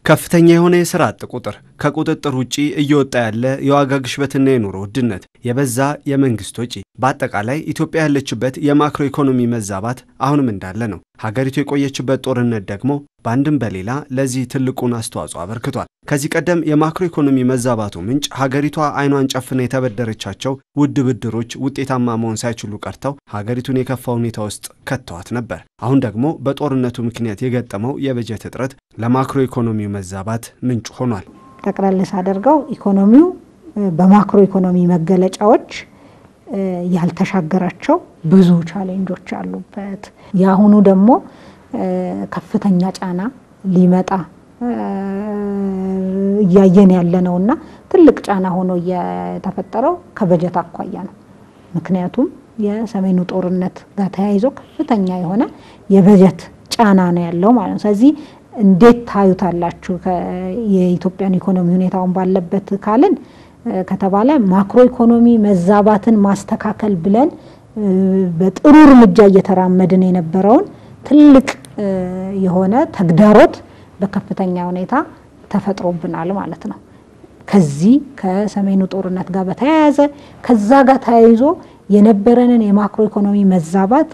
ከፍተኛ የሆነ የስራ አጥ ቁጥር፣ ከቁጥጥር ውጪ እየወጣ ያለ የዋጋ ግሽበትና የኑሮ ውድነት፣ የበዛ የመንግስት ወጪ፣ በአጠቃላይ ኢትዮጵያ ያለችበት የማክሮ ኢኮኖሚ መዛባት አሁንም እንዳለ ነው። ሀገሪቱ የቆየችበት ጦርነት ደግሞ በአንድም በሌላ ለዚህ ትልቁን አስተዋጽኦ አበርክቷል። ከዚህ ቀደም የማክሮ ኢኮኖሚ መዛባቱ ምንጭ ሀገሪቷ አይኗን ጨፍና የተበደረቻቸው ውድ ብድሮች ውጤታማ መሆን ሳይችሉ ቀርተው ሀገሪቱን የከፋ ሁኔታ ውስጥ ከተዋት ነበር። አሁን ደግሞ በጦርነቱ ምክንያት የገጠመው የበጀት እጥረት ለማክሮ ኢኮኖሚው መዛባት ምንጭ ሆኗል። ጠቅለል ሳደርገው ኢኮኖሚው በማክሮ ኢኮኖሚ መገለጫዎች ያልተሻገራቸው ብዙ ቻሌንጆች አሉበት። የአሁኑ ደግሞ ከፍተኛ ጫና ሊመጣ እያየን ያለ ነው እና ትልቅ ጫና ሆኖ የተፈጠረው ከበጀት አኳያ ነው። ምክንያቱም የሰሜኑ ጦርነት ጋር ተያይዞ ከፍተኛ የሆነ የበጀት ጫና ነው ያለው ማለት ነው። ስለዚህ እንዴት ታዩታላችሁ የኢትዮጵያን ኢኮኖሚ ሁኔታውን ባለበት ካልን ከተባለ ማክሮ ኢኮኖሚ መዛባትን ማስተካከል ብለን በጥሩ እርምጃ እየተራመድን የነበረውን ትልቅ የሆነ ተግዳሮት በከፍተኛ ሁኔታ ተፈጥሮብናል ማለት ነው። ከዚህ ከሰሜኑ ጦርነት ጋር በተያያዘ ከዛ ጋር ተያይዞ የነበረንን የማክሮ ኢኮኖሚ መዛባት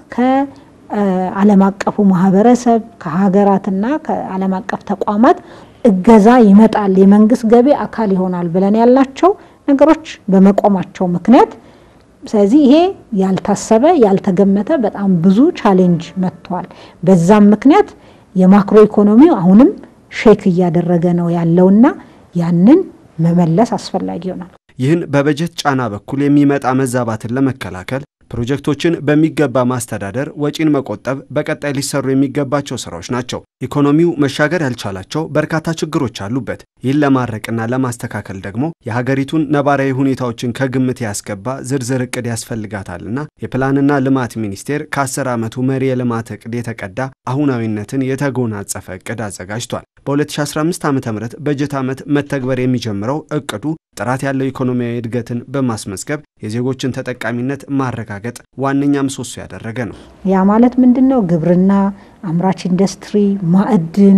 ከዓለም አቀፉ ማህበረሰብ ከሀገራትና ከዓለም አቀፍ ተቋማት እገዛ ይመጣል፣ የመንግስት ገቢ አካል ይሆናል ብለን ያልናቸው ነገሮች በመቆማቸው ምክንያት ስለዚህ ይሄ ያልታሰበ ያልተገመተ በጣም ብዙ ቻሌንጅ መጥቷል። በዛም ምክንያት የማክሮ ኢኮኖሚው አሁንም ሼክ እያደረገ ነው ያለውና ያንን መመለስ አስፈላጊ ይሆናል። ይህን በበጀት ጫና በኩል የሚመጣ መዛባትን ለመከላከል ፕሮጀክቶችን በሚገባ ማስተዳደር፣ ወጪን መቆጠብ በቀጣይ ሊሰሩ የሚገባቸው ስራዎች ናቸው። ኢኮኖሚው መሻገር ያልቻላቸው በርካታ ችግሮች አሉበት። ይህን ለማድረቅና ለማስተካከል ደግሞ የሀገሪቱን ነባራዊ ሁኔታዎችን ከግምት ያስገባ ዝርዝር እቅድ ያስፈልጋታልና የፕላንና ልማት ሚኒስቴር ከ10 ዓመቱ መሪ የልማት እቅድ የተቀዳ አሁናዊነትን የተጎናጸፈ እቅድ አዘጋጅቷል። በ2015 ዓ ም በጀት ዓመት መተግበር የሚጀምረው እቅዱ ጥራት ያለው ኢኮኖሚያዊ እድገትን በማስመዝገብ የዜጎችን ተጠቃሚነት ማረጋገጥ ዋነኛ ምሰሶ ያደረገ ነው። ያ ማለት ምንድን ነው? ግብርና፣ አምራች ኢንዱስትሪ፣ ማዕድን፣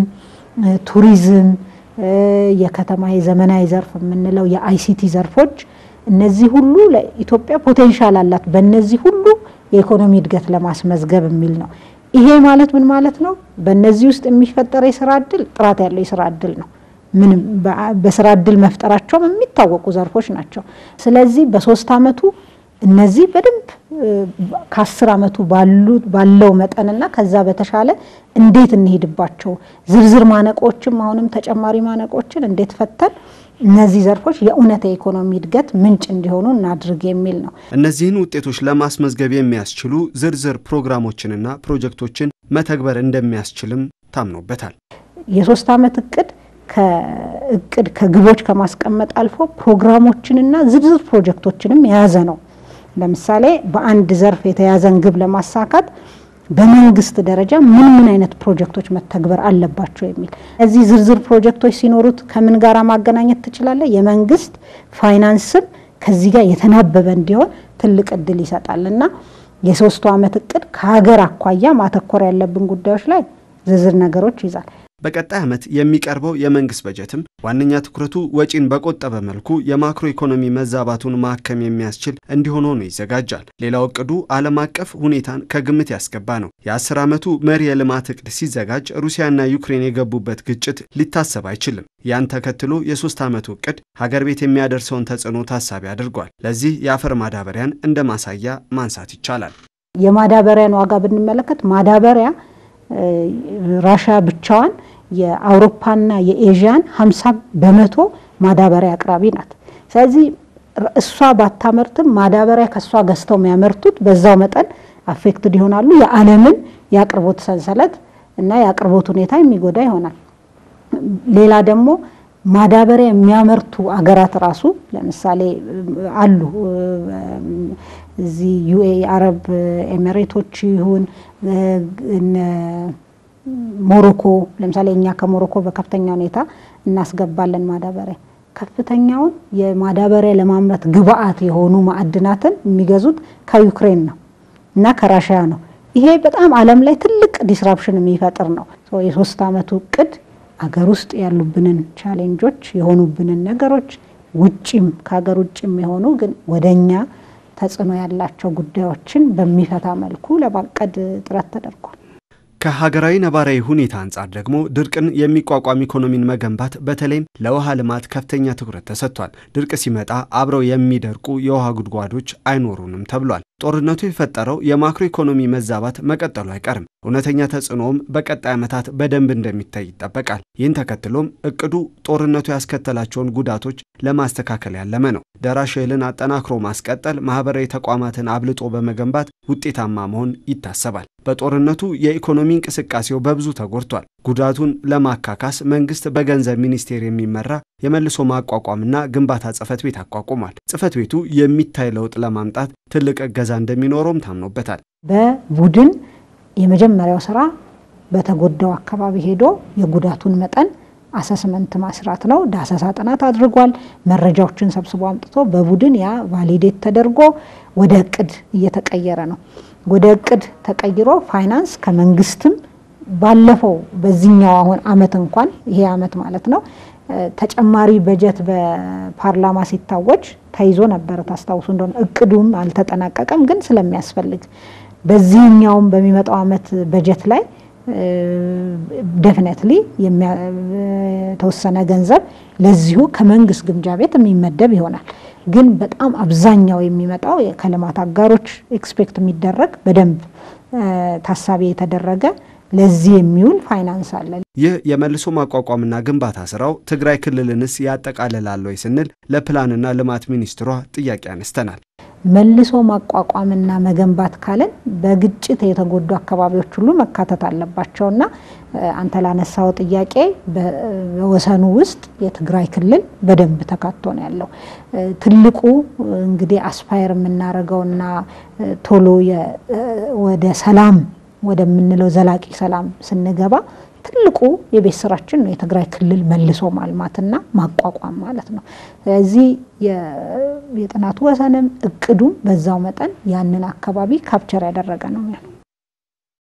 ቱሪዝም፣ የከተማ የዘመናዊ ዘርፍ የምንለው የአይሲቲ ዘርፎች እነዚህ ሁሉ ለኢትዮጵያ ፖቴንሻል አላት። በእነዚህ ሁሉ የኢኮኖሚ እድገት ለማስመዝገብ የሚል ነው። ይሄ ማለት ምን ማለት ነው? በእነዚህ ውስጥ የሚፈጠር የስራ እድል ጥራት ያለው የስራ እድል ነው። ምንም በስራ እድል መፍጠራቸውም የሚታወቁ ዘርፎች ናቸው። ስለዚህ በሶስት አመቱ እነዚህ በደንብ ከአስር አመቱ ባለው መጠንና ከዛ በተሻለ እንዴት እንሄድባቸው ዝርዝር ማነቆችም አሁንም ተጨማሪ ማነቆችን እንዴት ፈተን እነዚህ ዘርፎች የእውነት የኢኮኖሚ እድገት ምንጭ እንዲሆኑ እናድርግ የሚል ነው። እነዚህን ውጤቶች ለማስመዝገብ የሚያስችሉ ዝርዝር ፕሮግራሞችንና ፕሮጀክቶችን መተግበር እንደሚያስችልም ታምኖበታል። የሶስት አመት እቅድ ከእቅድ ከግቦች ከማስቀመጥ አልፎ ፕሮግራሞችንና ዝርዝር ፕሮጀክቶችንም የያዘ ነው። ለምሳሌ በአንድ ዘርፍ የተያዘን ግብ ለማሳካት በመንግስት ደረጃ ምን ምን አይነት ፕሮጀክቶች መተግበር አለባቸው የሚል እዚህ ዝርዝር ፕሮጀክቶች ሲኖሩት ከምን ጋር ማገናኘት ትችላለህ? የመንግስት ፋይናንስም ከዚህ ጋር የተናበበ እንዲሆን ትልቅ እድል ይሰጣል እና የሶስቱ አመት እቅድ ከሀገር አኳያ ማተኮር ያለብን ጉዳዮች ላይ ዝርዝር ነገሮች ይዛል። በቀጣይ ዓመት የሚቀርበው የመንግስት በጀትም ዋነኛ ትኩረቱ ወጪን በቆጠበ መልኩ የማክሮ ኢኮኖሚ መዛባቱን ማከም የሚያስችል እንዲሆን ሆኖ ይዘጋጃል። ሌላው እቅዱ ዓለም አቀፍ ሁኔታን ከግምት ያስገባ ነው። የአስር ዓመቱ መሪ የልማት እቅድ ሲዘጋጅ ሩሲያና ዩክሬን የገቡበት ግጭት ሊታሰብ አይችልም። ያን ተከትሎ የሶስት ዓመቱ እቅድ ሀገር ቤት የሚያደርሰውን ተጽዕኖ ታሳቢ አድርጓል። ለዚህ የአፈር ማዳበሪያን እንደ ማሳያ ማንሳት ይቻላል። የማዳበሪያን ዋጋ ብንመለከት ማዳበሪያ ራሽያ ብቻዋን የአውሮፓና የኤዥያን 50 በመቶ ማዳበሪያ አቅራቢ ናት። ስለዚህ እሷ ባታመርትም ማዳበሪያ ከእሷ ገዝተው የሚያመርቱት በዛው መጠን አፌክትድ ይሆናሉ። የዓለምን የአቅርቦት ሰንሰለት እና የአቅርቦት ሁኔታ የሚጎዳ ይሆናል። ሌላ ደግሞ ማዳበሪያ የሚያመርቱ አገራት ራሱ ለምሳሌ አሉ እዚህ ዩኤ አረብ ኤሚሬቶች ይሁን ሞሮኮ ለምሳሌ እኛ ከሞሮኮ በከፍተኛ ሁኔታ እናስገባለን ማዳበሪያ። ከፍተኛውን የማዳበሪያ ለማምረት ግብአት የሆኑ ማዕድናትን የሚገዙት ከዩክሬን ነው እና ከራሽያ ነው። ይሄ በጣም ዓለም ላይ ትልቅ ዲስራፕሽን የሚፈጥር ነው። የሶስት አመቱ እቅድ አገር ውስጥ ያሉብንን ቻሌንጆች የሆኑብንን ነገሮች ውጭም ከሀገር ውጭም የሆኑ ግን ወደኛ ተጽዕኖ ያላቸው ጉዳዮችን በሚፈታ መልኩ ለማቀድ ጥረት ተደርጓል። ከሀገራዊ ነባራዊ ሁኔታ አንጻር ደግሞ ድርቅን የሚቋቋም ኢኮኖሚን መገንባት በተለይም ለውሃ ልማት ከፍተኛ ትኩረት ተሰጥቷል። ድርቅ ሲመጣ አብረው የሚደርቁ የውሃ ጉድጓዶች አይኖሩንም ተብሏል። ጦርነቱ የፈጠረው የማክሮ ኢኮኖሚ መዛባት መቀጠሉ አይቀርም። እውነተኛ ተጽዕኖውም በቀጣይ ዓመታት በደንብ እንደሚታይ ይጠበቃል። ይህን ተከትሎም እቅዱ ጦርነቱ ያስከተላቸውን ጉዳቶች ለማስተካከል ያለመ ነው። ደራሽ እህልን አጠናክሮ ማስቀጠል፣ ማህበራዊ ተቋማትን አብልጦ በመገንባት ውጤታማ መሆን ይታሰባል። በጦርነቱ የኢኮኖሚ እንቅስቃሴው በብዙ ተጎድቷል። ጉዳቱን ለማካካስ መንግስት በገንዘብ ሚኒስቴር የሚመራ የመልሶ ማቋቋምና ግንባታ ጽህፈት ቤት አቋቁሟል። ጽህፈት ቤቱ የሚታይ ለውጥ ለማምጣት ትልቅ እገዛ እንደሚኖረውም ታምኖበታል። በቡድን የመጀመሪያው ስራ በተጎዳው አካባቢ ሄዶ የጉዳቱን መጠን አሰስመንት ማስራት ነው። ዳሰሳ ጥናት አድርጓል። መረጃዎችን ሰብስቦ አምጥቶ በቡድን ያ ቫሊዴት ተደርጎ ወደ እቅድ እየተቀየረ ነው። ወደ እቅድ ተቀይሮ ፋይናንስ ከመንግስትም ባለፈው በዚህኛው አሁን አመት እንኳን ይሄ አመት ማለት ነው ተጨማሪ በጀት በፓርላማ ሲታወጅ ተይዞ ነበረ። ታስታውሱ እንደሆነ እቅዱም አልተጠናቀቀም፣ ግን ስለሚያስፈልግ በዚህኛውም በሚመጣው አመት በጀት ላይ ደፍነትሊ የተወሰነ ገንዘብ ለዚሁ ከመንግስት ግምጃ ቤት የሚመደብ ይሆናል። ግን በጣም አብዛኛው የሚመጣው ከልማት አጋሮች ኤክስፔክት የሚደረግ በደንብ ታሳቢ የተደረገ ለዚህ የሚውል ፋይናንስ አለ። ይህ የመልሶ ማቋቋምና ግንባታ ስራው ትግራይ ክልልንስ ያጠቃልላል ወይ ስንል ለፕላንና ልማት ሚኒስትሯ ጥያቄ አነስተናል። መልሶ ማቋቋምና መገንባት ካለን በግጭት የተጎዱ አካባቢዎች ሁሉ መካተት አለባቸውና አንተ ላነሳው ጥያቄ በወሰኑ ውስጥ የትግራይ ክልል በደንብ ተካቶ ነው ያለው። ትልቁ እንግዲህ አስፓየር የምናደርገውና ቶሎ ወደ ሰላም ወደምንለው ዘላቂ ሰላም ስንገባ ትልቁ የቤት ስራችን ነው የትግራይ ክልል መልሶ ማልማትና ማቋቋም ማለት ነው። ስለዚህ የጥናቱ ወሰንም እቅዱም በዛው መጠን ያንን አካባቢ ካፕቸር ያደረገ ነው የሚሆነው።